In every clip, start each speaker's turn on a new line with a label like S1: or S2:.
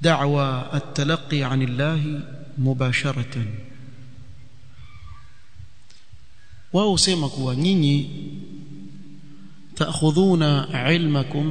S1: دعوى التلقي عن الله مباشرة wao sema kuwa nyinyi taakhudhuna ilmakum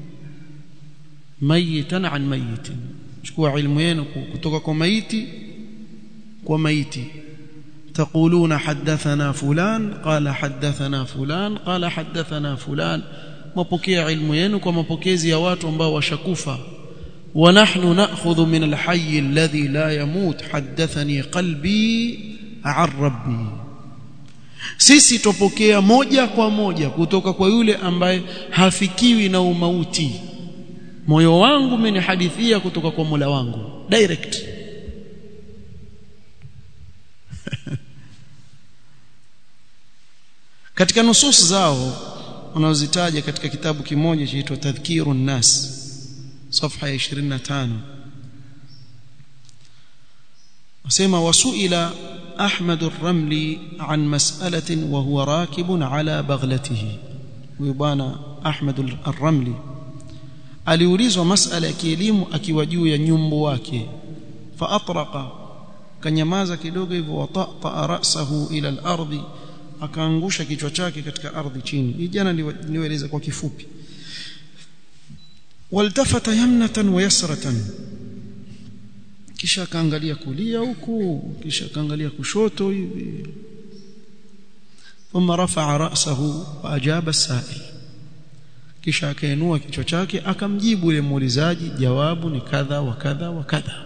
S1: mayitan an mayitin chukua ilmu yenu kutoka kwa maiti kwa maiti تقولون حدثنا فلان قال حدثنا فلان قال حدثنا فلان mapokea ilmu yenu kwa mapokezi ya watu ambao washakufa ونحن ناخذ من الحي الذي لا يموت حدثني قلبي عن ربي sisi tupokea moja kwa moja kutoka kwa yule ambaye hafikiwi na umauti moyo wangu umenihadithia kutoka kwa Mola wangu direct katika nusus zao wanazitaja katika kitabu kimoja chaitwa tadhkirun nas صفحه 25 wasema wasuila احمد الرملي عن مساله وهو راكب على بغلته ويبانا احمد الرملي aliulizwa masala ya kielimu akiwa juu ya nyumbu wake fa atraqa kanyamaza kidogo hivyo watata ra'sahu ila al-ardi akaangusha kichwa chake katika ardhi chini hii jana niwaeleza kwa kifupi waltafata yamnatan wa yasratan kisha akaangalia kulia huku kisha akaangalia kushoto hivi thumma rafa'a ra'sahu wa ajaba as-sa'il kisha akainua kichwa chake akamjibu yule muulizaji jawabu ni kadha wa kadha wa kadha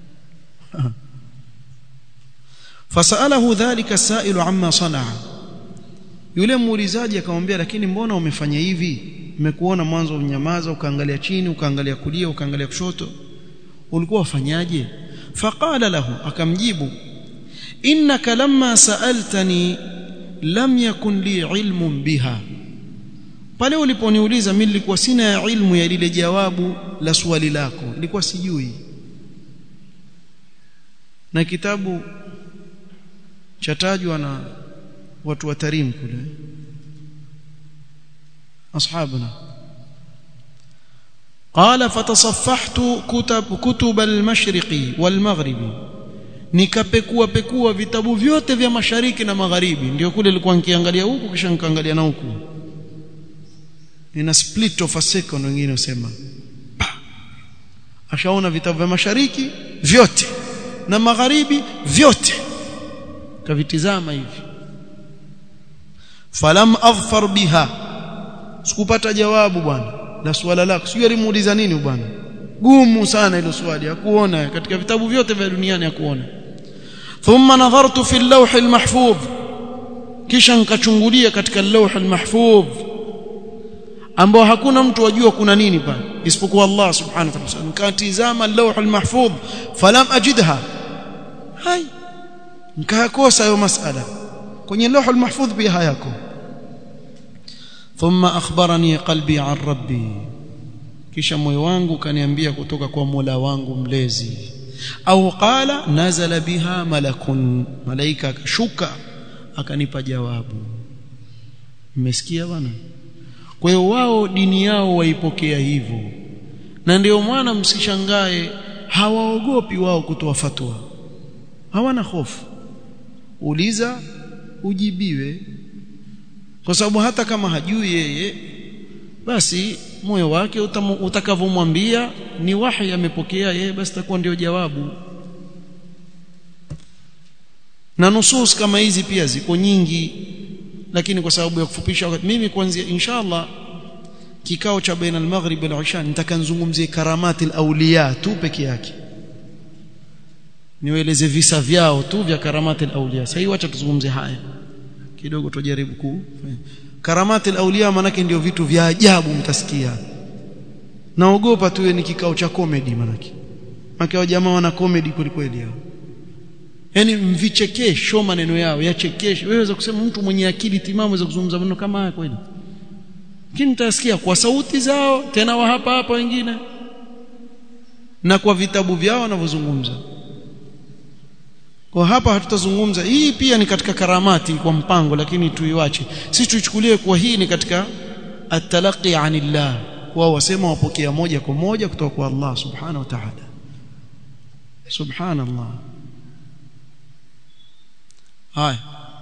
S1: fasalahu dhalika as-sa'ilu amma sana'a yule muulizaji akamwambia lakini mbona umefanya hivi nimekuona mwanzo unyamaza ukaangalia chini ukaangalia kulia ukaangalia kushoto ulikuwa ufanyaje faqala lahu akamjibu innaka lamma sa'altani lam yakun li ilmun biha pale uliponiuliza mimi nilikuwa sina ilmu ya lile jawabu la swali lako nilikuwa sijui na kitabu chatajwa na watu wa Tarim kule ashabuna قال فتصفحت كتب كتب المشرق والمغرب nikapekua pekua vitabu vyote vya mashariki na magharibi ndio kule nilikuwa nikiangalia huku kisha nikaangalia na huku ina split of a second wengine usema ashaona vitabu vya mashariki vyote na magharibi vyote kavitizama hivi falam adhfar biha sikupata jawabu bwana la swala lako sijui alimuuliza nini bwana gumu sana hilo swali hakuona katika vitabu vyote vya duniani hakuona thumma nadhartu fi al-lawh al-mahfuz kisha nikachungulia katika al-lawh al-mahfuz ambao hakuna mtu ajua kuna nini pale isipokuwa Allah subhanahu wa ta'ala nikatizama al-lawh al-mahfuz falam ajidha hai nikakosa hayo masala kwenye lawh al-mahfuz pia hayako thumma akhbarani qalbi an rabbi kisha moyo wangu kaniambia kutoka kwa Mola wangu mlezi au qala nazala biha malakun malaika akashuka akanipa jawabu mmesikia bwana kwa hiyo wao dini yao waipokea hivyo na ndio mwana msishangae hawaogopi wao kutoa fatwa hawana hofu uliza ujibiwe kwa sababu hata kama hajui yeye basi moyo wake utakavyomwambia ni wahi amepokea yeye basi takuwa ndio jawabu na nusus kama hizi pia ziko nyingi lakini kwa sababu ya kufupisha wakati mimi kuanzia inshallah kikao cha baina al-maghrib wal isha nitakanzungumzie karamati al-awliya tu peke yake niwaeleze visa vyao tu vya karamati al-awliya sasa wacha tuzungumze haya kidogo tujaribu ku karamati al-awliya manake ndio vitu vya ajabu mtasikia naogopa tu ni kikao cha comedy manake manake wa jamaa wana comedy kweli hao yani mvichekesho maneno yao yachekeshe wewe waweza kusema mtu mwenye akili timamu waweza kuzungumza maneno kama haya kweli lakini mtasikia kwa sauti zao tena wa hapa hapa wengine na kwa vitabu vyao wanavyozungumza kwa hapa hatutazungumza hii pia ni katika karamati kwa mpango lakini tuiwache sisi tuichukulie kwa hii ni katika at-talaqi anillah wao wasema wapokea moja kwa moja kutoka kwa Allah subhanahu wa ta'ala subhanallah haya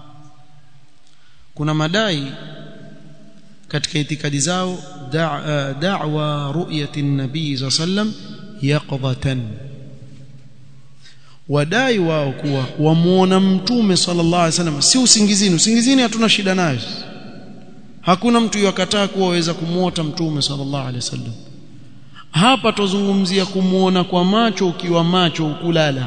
S1: kuna madai katika itikadi zao da'wa ru'yati an-nabii sallam yaqdatan wadai wao kuwa wamuona mtume sallallahu alaihi wasallam si usingizini usingizini hatuna shida nayo hakuna mtu yakataa kuwa waweza kumuota mtume sallallahu alaihi wasallam hapa tuzungumzia kumuona kwa macho ukiwa macho ukulala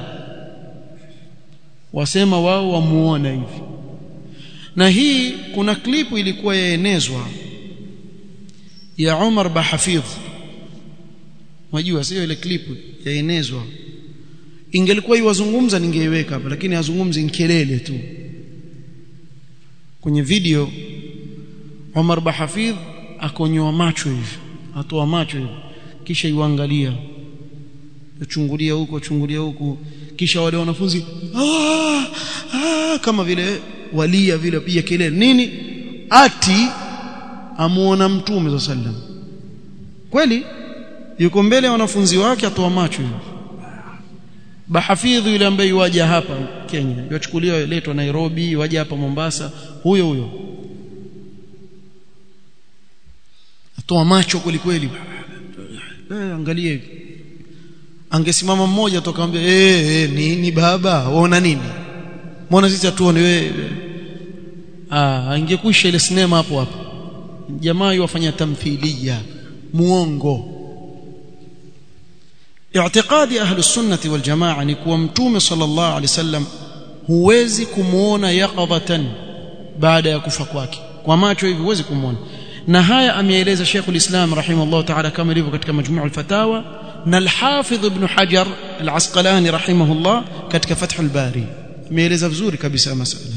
S1: wasema wao wamuona hivi na hii kuna klipu ilikuwa yaenezwa ya Umar Bahafidh unajua sio ile klipu yaenezwa ingelikuwa iwazungumza ningeiweka hapa lakini azungumzi nkelele tu kwenye video Umar Bahafidh akonyoa macho hivi atoa macho hivi kisha iwaangalia chungulia huko chungulia huko kisha wale wanafunzi ah, ah, kama vile walia vile piga kelele nini ati amuona mtume za sallam kweli yuko mbele ya wanafunzi wake atoa macho hivi bahafidhi yule ambaye waja hapa Kenya yachukuliwa letwa Nairobi waja hapa Mombasa huyo huyo atoa macho kweli kweli eh angalie hivi angesimama mmoja tokaambia eh eh nini baba waona nini mbona sisi hatuone wewe ah angekwisha ile sinema hapo hapo jamaa yafanya tamthilia muongo i'tiqadi ahli sunnati wal jamaa ni kuwa mtume sallallahu alaihi wasallam huwezi kumuona yaqadatan baada ya kufa kwake kwa macho hivi huwezi kumuona na haya ameeleza Sheikh ulislam rahimahullah ta'ala kama ilivyo katika majmu' al-fatawa na al-Hafidh ibn Hajar al-Asqalani rahimahullah katika Fath al-Bari ameeleza vizuri kabisa masala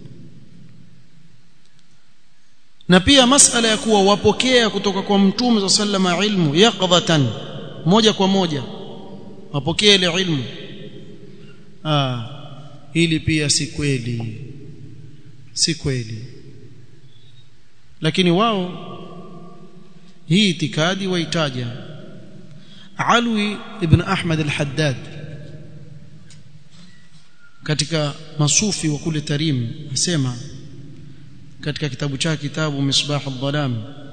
S1: na pia masala ya kuwa wapokea kutoka kwa mtume sallama ilmu yaqdatan moja kwa moja wapokea ile ilmu ah hili pia si kweli si kweli lakini wao hii itikadi waitaja Alwi ibn Ahmad al-Haddad katika masufi wa kule Tarim asema katika kitabu chake kitabu Misbah al-Dhalam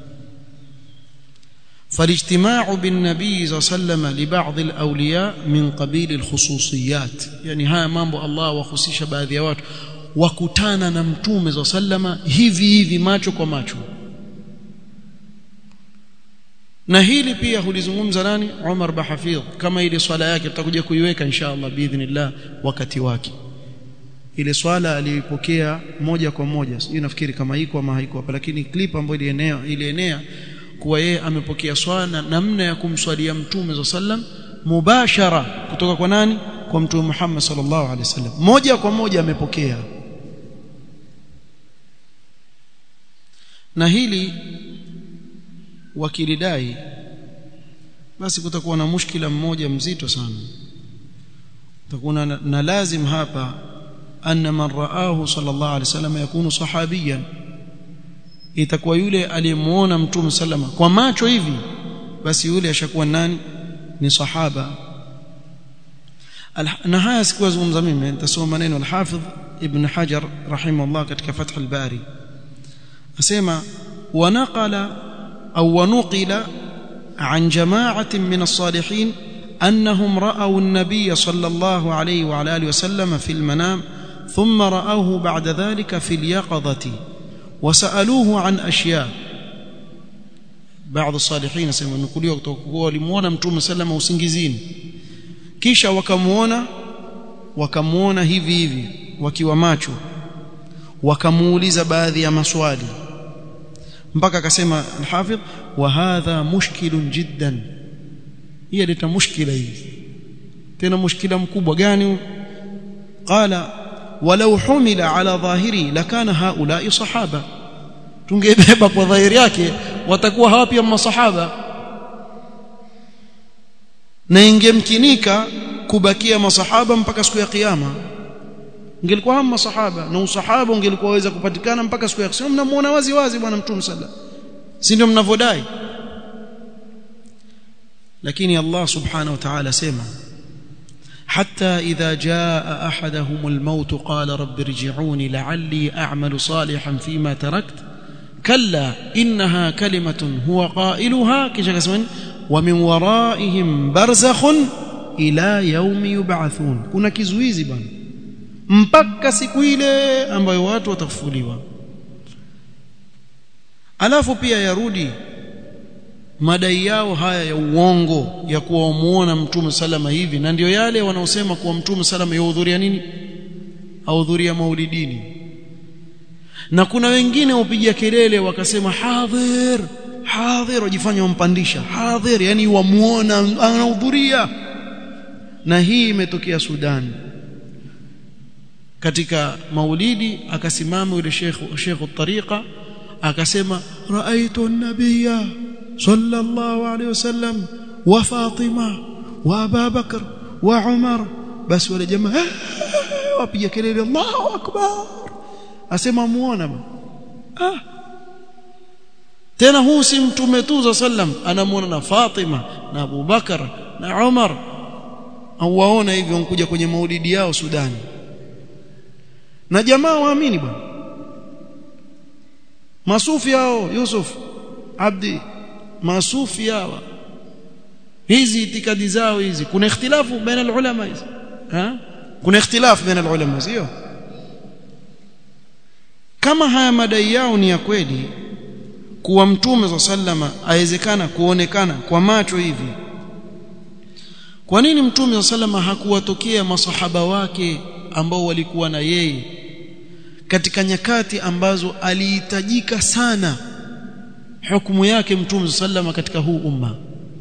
S1: فالاجتماع بالنبي صلى الله عليه وسلم لبعض الاولياء من قبيل الخصوصيات يعني haya mambo Allah wahusisha baadhi ya watu wakutana na mtume za sallama hivi hivi macho kwa macho na hili pia hulizungumza nani Umar Bahafidh kama ile swala yake tutakuja kuiweka inshallah biidhnillah wakati wake ile swala alipokea moja kwa moja sijui nafikiri kama iko ama haiko hapa lakini clip ambayo ilienea ilienea kuwa yeye amepokea swala namna ya kumswalia mtume za sallam mubashara kutoka kwa nani kwa mtume Muhammad sallallahu alaihi wasallam moja kwa moja amepokea na hili wakilidai basi kutakuwa na mushkila mmoja mzito sana utakuwa na, na lazim hapa anna man raahu sallallahu alaihi wasallam yakunu sahabiyan itakuwa yule aliyemuona mtume sallama kwa macho hivi basi yule ashakuwa nani ni sahaba na haya sikuwa zungumza mimi nitasoma maneno al-Hafidh Ibn Hajar rahimahullah katika Fath al-Bari asema wanaqala au wanuqila عن جماعة من الصالحين أنهم رأوا النبي صلى الله عليه وعلى آله وسلم في المنام ثم رأوه بعد ذلك في اليقظة وسألوه عن أشياء بعض الصالحين سيما نقولوا walimuona mtume sallama usingizini kisha wakamuona wakamuona hivi hivi wakiwa macho wakamuuliza baadhi ya maswali mpaka akasema al-Hafidh wa hadha mushkilun jiddan hii leta mushkila hii tena mushkila mkubwa gani qala walau humila ala dhahiri lakana haula'i sahaba tungebeba kwa dhahiri yake watakuwa hawa pia masahaba na ingemkinika kubakia masahaba mpaka siku ya kiyama ingelikuwa hama masahaba na usahaba ungelikuwa waweza kupatikana mpaka siku ya kiyama mnamuona wazi wazi bwana mtume sallallahu si ndio mnavodai lakini Allah subhanahu wa ta'ala sema حتى إذا جاء أحدهم الموت قال رب ارجعوني لعلي أعمل صالحا فيما تركت كلا إنها كلمة هو قائلها كشكسمن ومن ورائهم برزخ إلى يوم يبعثون كنا kizuizi bana mpaka siku ile ambayo watu watafufuliwa alafu pia yarudi madai yao haya ya uongo ya kuwa wamuona mtume salama hivi na ndio yale wanaosema kuwa mtume salama yahudhuria nini ahudhuria maulidini na kuna wengine upiga kelele wakasema hadhir hadhir wajifanya wampandisha hadhir yani wamuona anahudhuria na hii imetokea Sudan katika maulidi akasimama yule sheikh sheikh tariqa akasema raaitu an-nabiyya sallallahu alayhi wasallam wa Fatima wa Abu Bakr wa Umar basi wale jamaa wapiga kelele Allahu akbar asema muona ah tena huu si mtume tu sallam anamuona na Fatima na Abu Bakar na Umar au waona hivyo wanakuja kwenye maulidi yao Sudani na jamaa waamini bwana masufi hao Yusuf Abdi masufi hawa hizi itikadi zao hizi kuna ikhtilafu baina ulama hizi ha kuna ikhtilafu baina ulama sio kama haya madai yao ni ya kweli kuwa mtume wa sallama awezekana kuonekana kwa macho hivi kwa nini mtume wa sallama hakuwatokea masahaba wake ambao walikuwa na yeye katika nyakati ambazo alihitajika sana hukumu yake mtume sallama katika huu umma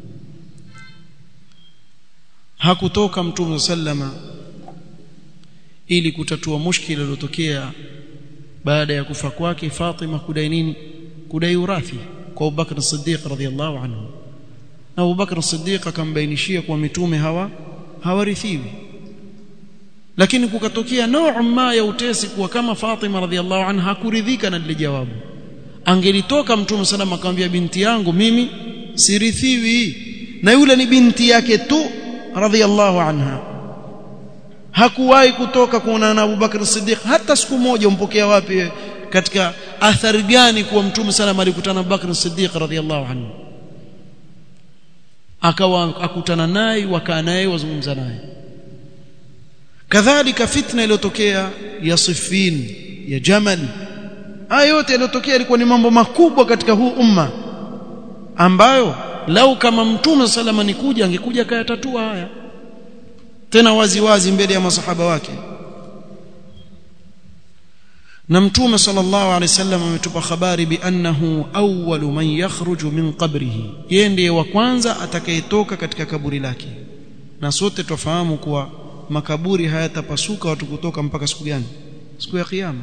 S1: hakutoka mtume sallama ili kutatua mushkila uliotokea baada ya kufa kwake Fatima kudai nini kudai urathi kwa Abu Bakr as-Siddiq radhiyallahu anhu na Abu Bakr as-Siddiq akambainishia kwa mitume hawa hawarithiwi lakini kukatokea nau ma ya utesi kuwa kama Fatima radhiallahu anha hakuridhika na lile jawabu angelitoka mtume salama akamwambia binti yangu mimi sirithiwi na yule ni binti yake tu radhiallahu anha hakuwahi kutoka kuonana na Abu Bakr Siddiq hata siku moja umpokea wapi katika athari gani kuwa mtume salama alikutana na Abu Bakr Siddiq radhiallahu anhu akawa akutana naye wakaa naye wazungumza naye kadhalika fitna iliyotokea ya Siffin ya Jamal haya yote yaliyotokea ilikuwa ni mambo makubwa katika huu umma ambayo lau kama mtume salama ni kuja angekuja kayatatua haya tena wazi wazi mbele ya masahaba wake na mtume sallallahu alaihi wasallam ametupa habari bi annahu awwalu man yakhruju min qabrihi yeye ndiye wa kwanza atakayetoka katika kaburi lake na sote tufahamu kuwa makaburi hayatapasuka watu kutoka mpaka siku gani siku ya kiyama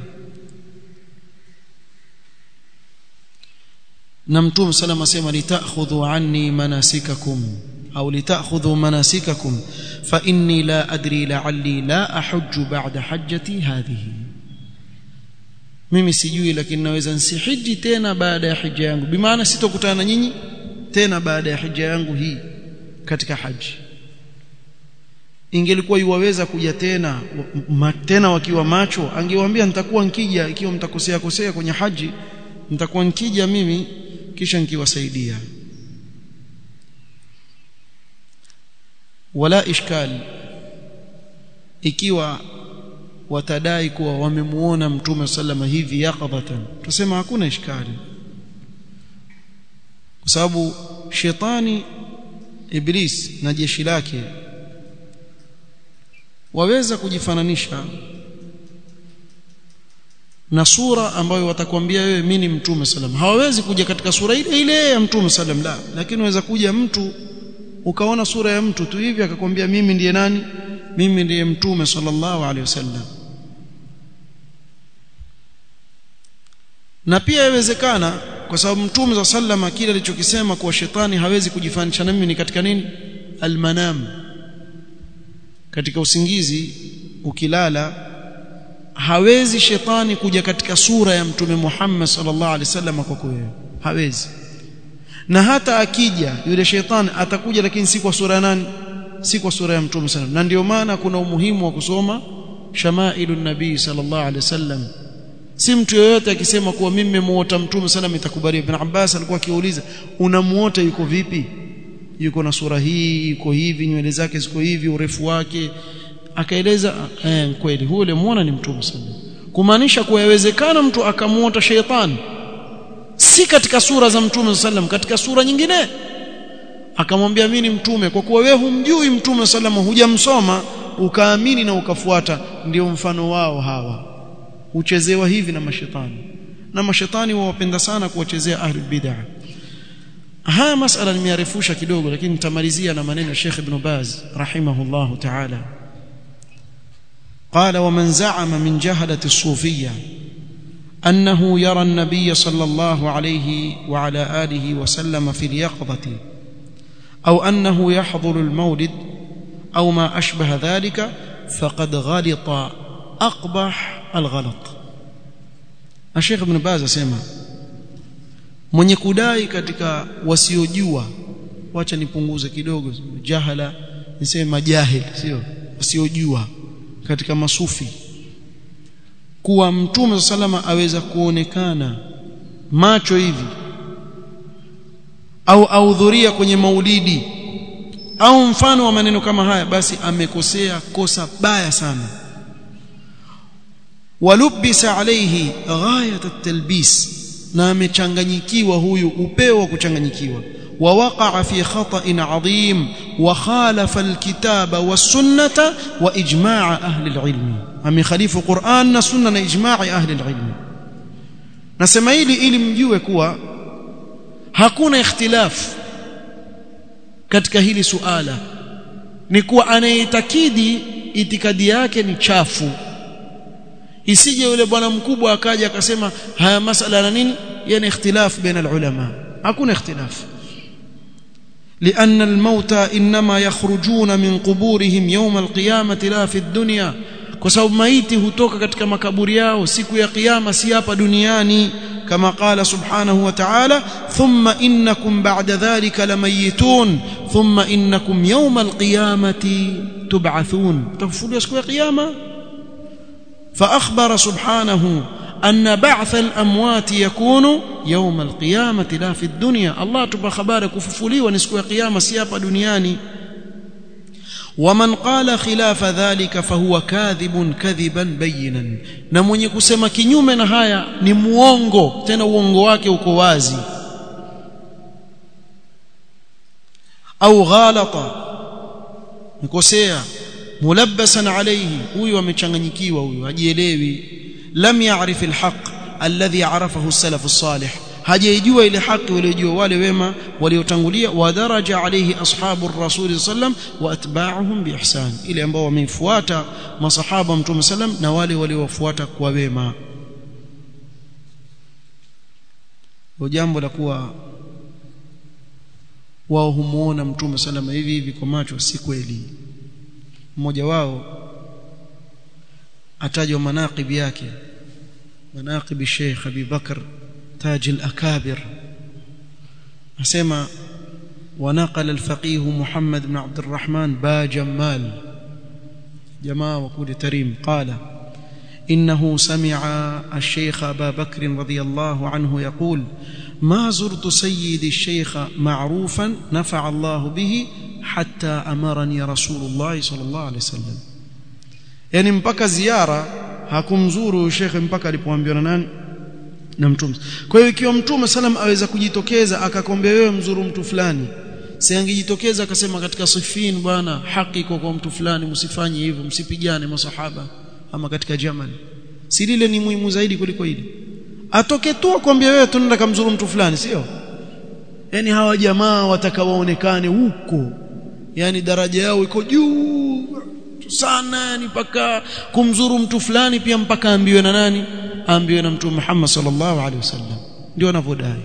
S1: na mtume salama asema litakhudhu anni manasikakum au litakhudhu manasikakum fa inni la adri la'alli la ahujju ba'da hajjati hadhihi mimi sijui lakini naweza nsihiji tena baada ya hija yangu bimaana sitokutana na nyinyi tena baada ya hija yangu hii katika haji ingelikuwa yuwaweza kuja tena ma, tena wakiwa macho angewaambia nitakuwa nkija ikiwa mtakosea kosea kwenye haji nitakuwa nkija mimi kisha nikiwasaidia wala ishkali ikiwa watadai kuwa wamemuona mtume sallama hivi yaqadhatan tusema hakuna ishkali kwa sababu shetani iblis na jeshi lake waweza kujifananisha na sura ambayo watakwambia wewe mimi ni mtume sallam hawawezi kuja katika sura ile ile ya mtume sallam la lakini waweza kuja mtu ukaona sura ya mtu tu hivi akakwambia mimi ndiye nani mimi ndiye mtume sallallahu alaihi wasallam na pia yawezekana kwa sababu mtume za sallama kile alichokisema kuwa shetani hawezi kujifanisha na mimi ni katika nini almanam katika usingizi ukilala hawezi shetani kuja katika sura ya mtume Muhammad sallallahu alaihi wasallam kwako wewe hawezi na hata akija yule shetani atakuja lakini si kwa sura nani si kwa sura ya mtume sallam na ndio maana kuna umuhimu wa kusoma shamailu nabii sallallahu alaihi wasallam si mtu yoyote akisema kuwa mimi nimemuota mtume sallam itakubali ibn Abbas alikuwa akiuliza unamuota yuko vipi yuko na sura hii yuko hivi nywele zake ziko hivi urefu wake akaeleza eh kweli huyo ulimuona ni mtume sallam kumaanisha kuwa yawezekana mtu akamuota sheitani si katika sura za mtume sallam katika sura nyingine akamwambia mimi ni mtume kwa kuwa wewe humjui mtume sallam hujamsoma ukaamini na ukafuata ndio mfano wao hawa huchezewa hivi na mashetani na mashetani wawapenda sana kuwachezea ahli bid'ah haya masala nimearefusha kidogo lakini nitamalizia na maneno ya Sheikh Ibn Baz rahimahullah ta'ala قال ومن زعم من جهلة الصوفية أنه يرى النبي صلى الله عليه وعلى آله وسلم في اليقظة أو أنه يحضر المولد أو ما أشبه ذلك فقد غلط أقبح الغلط الشيخ ابن باز سيما mwenye kudai katika wasiojua wacha nipunguze kidogo jahala niseme majahil sio wasiojua katika masufi kuwa mtume salama aweza kuonekana macho hivi au ahudhuria kwenye maulidi au mfano wa maneno kama haya basi amekosea kosa baya sana walubisa alayhi ghayat at-talbis na amechanganyikiwa huyu upeo wa kuchanganyikiwa ووقع في خطأ عظيم وخالف الكتاب والسنة وإجماع أهل العلم أم خليف قرآن سنة إجماع أهل العلم nasema hili ili mjue kuwa hakuna ikhtilaf katika hili suala ni kuwa anayeitakidi itikadi yake ni chafu isije yule bwana mkubwa akaja akasema haya masala na nini yani ikhtilaf baina ulama hakuna ikhtilaf لأن الموتى إنما يخرجون من قبورهم يوم القيامة لا في الدنيا kwa sababu maiti hutoka katika makaburi yao siku ya kiyama si hapa duniani kama qala subhanahu wa ta'ala thumma innakum ba'da dhalika lamayitun thumma innakum yawma alqiyamati tub'athun tafufuliwa siku ya kiyama fa akhbara subhanahu أن بعث الأموات يكون يوم القيامة لا في الدنيا الله تبا خبار كففولي ونسكو قيامة سيابا دنياني ومن قال خلاف ذلك فهو كاذب كذبا بينا na mwenye kusema kinyume na haya ni muongo tena uongo wake uko wazi au ghalata mkosea mulabbasan alayhi huyu amechanganyikiwa huyu hajielewi lam ya'rif alhaq alladhi arafahu as-salaf as-salih hajijua ile haki waliojua wale wema waliotangulia wa daraja alayhi ashabu ar-rasul sallam wa atba'uhum biihsan ile ambao wamefuata masahaba mtume sallam na wale waliowafuata kwa wema jambo la kuwa wao humuona mtume sallam hivi hivi kwa macho si kweli mmoja wao atajwa manaqib yake manaqib Sheikh Abi Bakr تاج الأكابر أسمى ونقل الفقيه محمد بن عبد الرحمن با جمال جماعة وقول تريم قال إنه سمع الشيخ أبا بكر رضي الله عنه يقول ما زرت سيدي الشيخ معروفا نفع الله به حتى أمرني رسول الله صلى الله عليه وسلم يعني mpaka ziara hakumzuru shekhe mpaka alipoambiwa na nani na mtume kwa hiyo ikiwa mtume salam aweza kujitokeza akakwambia wewe mzuru mtu fulani si angejitokeza akasema katika sifin bwana haki iko kwa mtu fulani msifanye hivyo msipigane masahaba ama katika jamal si lile ni muhimu zaidi kuliko hili atoke tu akwambia wewe tunaenda kumzuru mtu fulani sio yani hawa jamaa watakawaonekane huko yani daraja yao iko juu sana yani mpaka kumzuru mtu fulani pia mpaka ambiwe na nani ambiwe na mtume Muhammad sallallahu alaihi wasallam ndio wanavyodai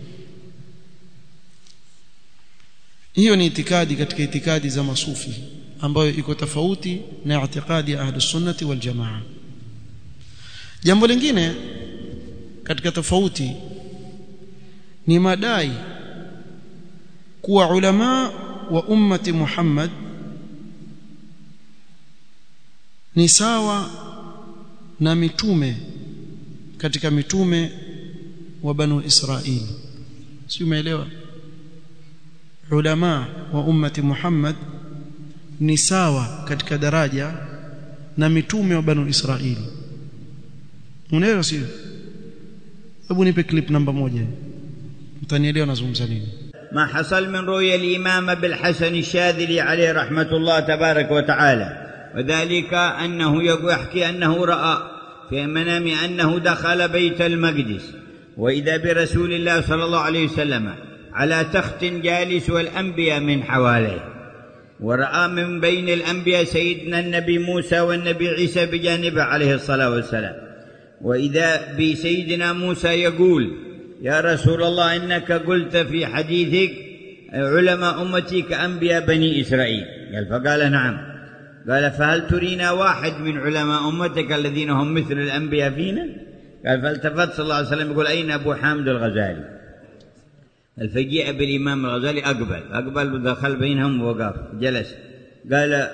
S1: hiyo ni itikadi katika itikadi za masufi ambayo iko tofauti na itikadi ya ahlus sunnati wal jamaa jambo lingine katika tofauti ni madai kuwa ulama wa ummati Muhammad ni sawa na mitume katika mitume wa banu Israili si umeelewa ulama wa ummati Muhammad ni sawa katika daraja na mitume wa banu Israili unaelewa sio hebu nipe clip namba moja mtanielewa nazungumza nini
S2: ما حصل من رؤيا الإمام بالحسن الشاذلي عليه رحمة الله تبارك وتعالى وذلك أنه يحكي أنه رأى في منام أنه دخل بيت المقدس وإذا برسول الله صلى الله عليه وسلم على تخت جالس والأنبياء من حواليه ورأى من بين الأنبياء سيدنا النبي موسى والنبي عيسى بجانبه عليه الصلاة والسلام وإذا بسيدنا موسى يقول يا رسول الله إنك قلت في حديثك علماء أمتي كأنبياء بني إسرائيل قال فقال نعم قال فهل ترينا واحد من علماء أمتك الذين هم مثل الأنبياء فينا قال فالتفت صلى الله عليه وسلم يقول أين أبو حامد الغزالي الفجيء بالإمام الغزالي أقبل أقبل ودخل بينهم ووقف جلس قال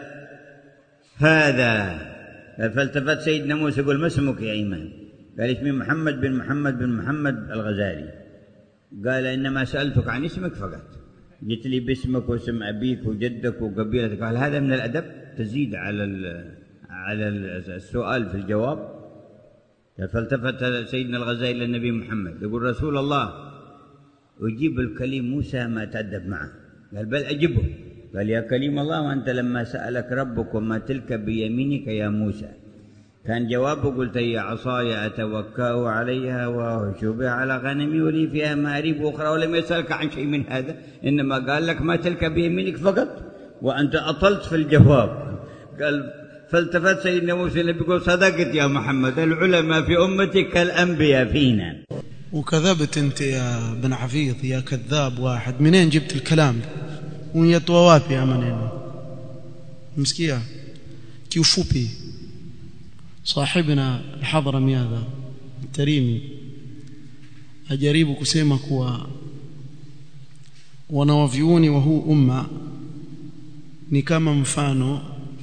S2: هذا قال فالتفت سيدنا موسى يقول ما اسمك يا إيمان قال اسمي محمد بن محمد بن محمد الغزالي قال إنما سألتك عن اسمك فقط جئت لي باسمك واسم أبيك وجدك وقبيلتك قال هذا من الأدب تزيد على على السؤال في الجواب فالتفت سيدنا الغزالي إلى النبي محمد يقول رسول الله أجيب الكليم موسى ما تأدب معه قال بل أجبه قال يا كليم الله وأنت لما سألك ربك وما تلك بيمينك يا موسى كان جوابه قلت هي عصاي أتوكأ عليها وأهش بها على غنمي ولي فيها مآريب أخرى ولم يسألك عن شيء من هذا إنما قال لك ما تلك بيمينك فقط وأنت أطلت في الجواب قال فالتفت سيدنا موسى النبي يقول صدقت يا محمد العلماء في أمتك كالأنبياء فينا
S1: وكذبت انت يا بن عفيظ يا كذاب واحد منين جبت الكلام uniyatoa wapi ya maneno msikia kiufupi صاحبنا الحضرمي هذا التريمي ajaribu kusema kuwa wanawavyuoni wa huu umma ni kama mfano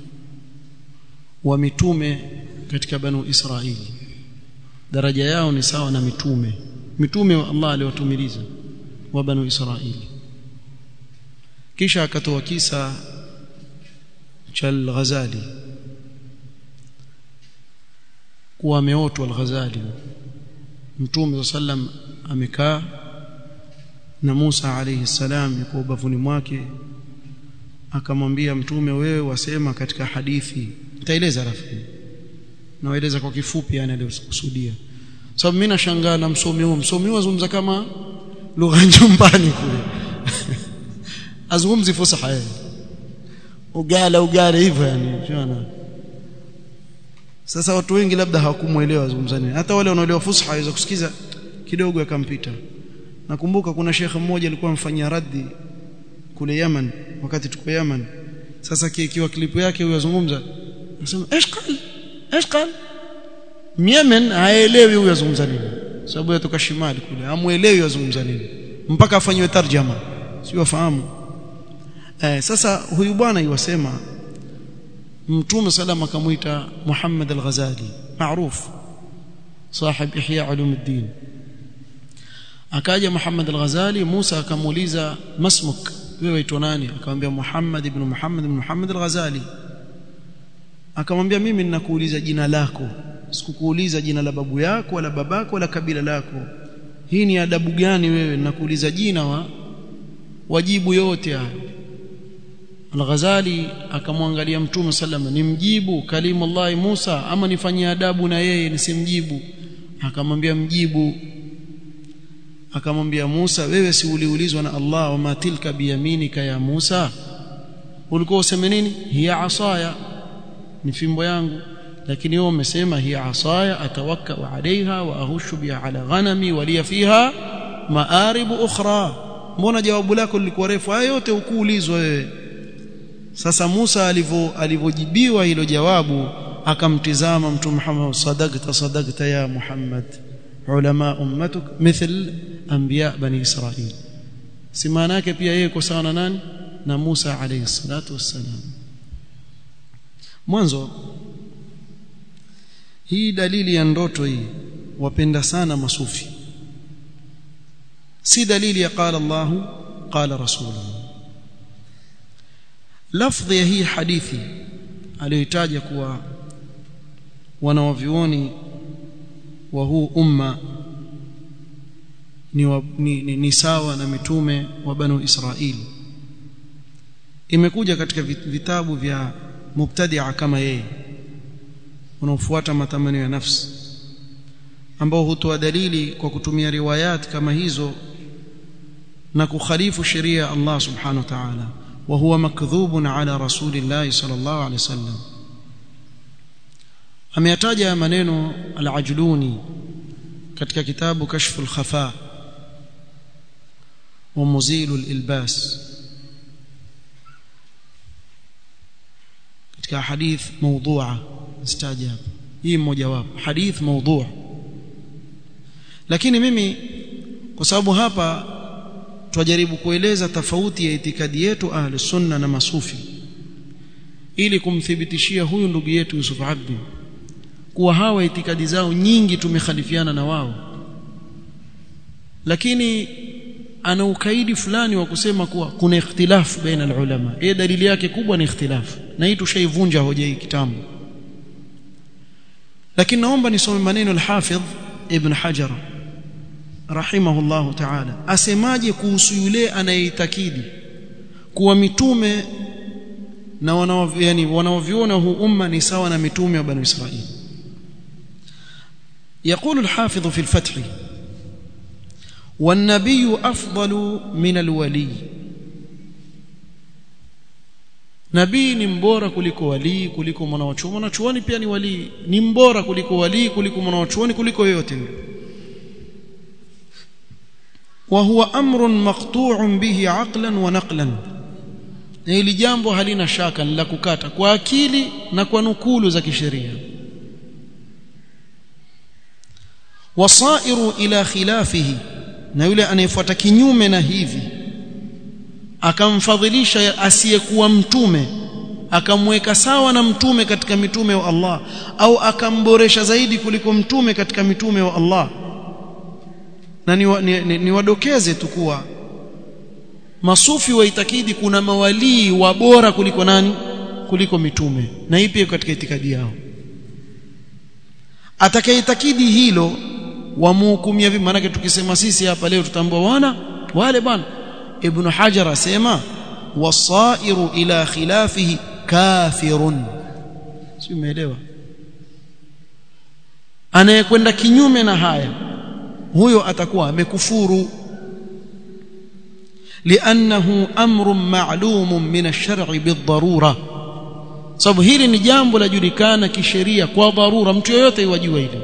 S1: wa mitume katika banu Israili daraja yao ni sawa na mitume mitume wa Allah aliwatumiliza wa banu Israili kisha akatoa kisa cha al-Ghazali kuwa ameotwa al-Ghazali mtume sallam amekaa na Musa alayhi salam yuko ubavuni mwake akamwambia mtume wewe wasema katika hadithi nitaeleza rafiki naeleza kwa kifupi yani aliyokusudia sababu mimi nashangaa na msomi huo msomi huo azungumza kama lugha nyumbani kule azungumzi fusaha yeye ugala ugala hivyo yani unaona sasa watu wengi labda hawakumuelewa azungumza nini hata wale wanaoelewa fusha waweza kusikiza kidogo yakampita nakumbuka kuna shekhe mmoja alikuwa amfanyia raddi kule Yaman wakati tuko Yaman sasa kikiwa klipu yake huyo azungumza anasema eshqal eshqal Yemen haelewi huyo azungumza nini sababu yatoka shimali kule hamuelewi azungumza nini mpaka afanywe tarjama sio wafahamu eh, sasa huyu bwana yuwasema mtume salama akamuita Muhammad al-Ghazali maarufu صاحب إحياء علوم الدين akaja Muhammad al-Ghazali Musa akamuuliza masmuk wewe waitwa nani akamwambia Muhammad ibn Muhammad ibn Muhammad al-Ghazali akamwambia mimi ninakuuliza jina lako sikukuuliza jina la babu yako wala babako wala kabila lako hii ni adabu gani wewe ninakuuliza jina wa wajibu yote haya Al-Ghazali akamwangalia Mtume sallam nimjibu kalimullah Musa ama nifanyie adabu na yeye nisimjibu akamwambia mjibu akamwambia Musa wewe si uliulizwa na Allah wama tilka biyaminika ya Musa ulikuwa useme nini hiya asaya ni fimbo yangu lakini wewe umesema hiya asaya atawakkau alaiha wa ahushu biha ala ghanami waliya fiha maaribu ukhra mbona jawabu lako lilikuwa refu haya yote ukuulizwa wewe sasa Musa alivyo alivyojibiwa hilo jawabu akamtizama mtume Muhammad sadaqta sadaqta ya Muhammad ulama ummatuk mithl anbiya bani Israil si maana yake pia yeye kwa sawa na nani na Musa alayhi salatu wassalam mwanzo hii dalili ya ndoto hii wapenda sana masufi si dalili ya qala Allah qala rasuluhu lafdhi ya hii hadithi aliyoitaja kuwa wanawavyuoni wa huu umma ni, wa, ni, ni, ni sawa na mitume wa banu Israili imekuja katika vitabu vya mubtadia kama yeye wanaofuata matamanio ya nafsi ambao hutoa dalili kwa kutumia riwayat kama hizo na kukhalifu sheria ya Allah subhanahu wa ta'ala wa huwa makdhubun ala rasulillah sallallahu alaihi wasallam ameyataja maneno al-ajluni katika kitabu kashfu al-khafa wa muzilu al-ilbas katika hadith mawdu'a istajab hii mmoja wapo hadith mawdu' lakini mimi kwa sababu hapa twajaribu kueleza tofauti ya itikadi yetu ahli sunna na masufi ili kumthibitishia huyu ndugu yetu Yusuf Abdi kuwa hawa itikadi zao nyingi tumekhalifiana na wao lakini ana ukaidi fulani wa kusema kuwa kuna ikhtilafu baina ulama yeye dalili yake kubwa ni ikhtilafu na hii tushaivunja hoja hii kitambo lakini naomba nisome maneno al-Hafidh Ibn Hajar rahimahullahu ta'ala asemaje kuhusu yule anayeitakidi kuwa mitume na wanao yani wanaoviona huu umma ni sawa na mitume wa bani Israili يقول الحافظ في الفتح والنبي أفضل من الولي nabii ni mbora kuliko walii kuliko mwanachuoni mwanachuoni pia ni walii ni mbora kuliko walii kuliko mwanachuoni kuliko yoyote yule wa huwa amrun maqtu'un bihi aqlan wa naqlan na hili jambo halina shaka la kukata kwa akili na kwa nukulu za kisheria wasairu ila khilafihi na yule anayefuata kinyume na hivi akamfadhilisha asiyekuwa mtume akamweka sawa na mtume katika mitume wa Allah au akamboresha zaidi kuliko mtume katika mitume wa Allah na niwadokeze ni, ni, ni tu kuwa masufi waitakidi kuna mawalii wa bora kuliko nani kuliko mitume na hii pia katika itikadi yao atakayeitakidi hilo wamuhukumia vipi maana tukisema sisi hapa leo tutambua wana wale bwana ibn hajar asema wasairu ila khilafihi kafirun si umeelewa anayekwenda kinyume na haya huyo atakuwa amekufuru لانه امر معلوم من الشرع بالضروره sababu hili ni jambo lajulikana kisheria kwa dharura mtu yeyote yajua hili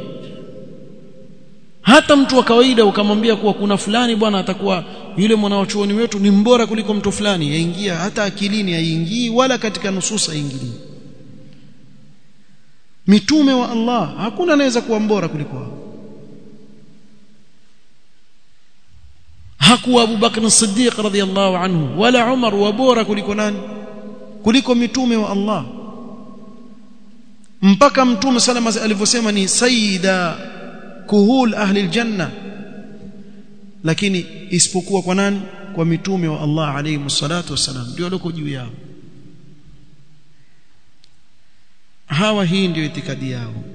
S1: hata mtu wa kawaida ukamwambia kuwa kuna fulani bwana atakuwa yule mwanachuoni wetu ni mbora kuliko mtu fulani yaingia hata akilini haingii wala katika nususa haingii mitume wa Allah hakuna anaweza kuwa mbora kuliko wao hakuwa Abu Bakr as-Siddiq radhiyallahu anhu wala Umar wa bora kuliko nani kuliko mitume wa Allah mpaka mtume salama alivyosema ni sayyida kuhul ahli aljanna lakini isipokuwa kwa nani kwa mitume wa Allah alayhi salatu wasalam ndio walioko juu yao hawa hii ndio itikadi yao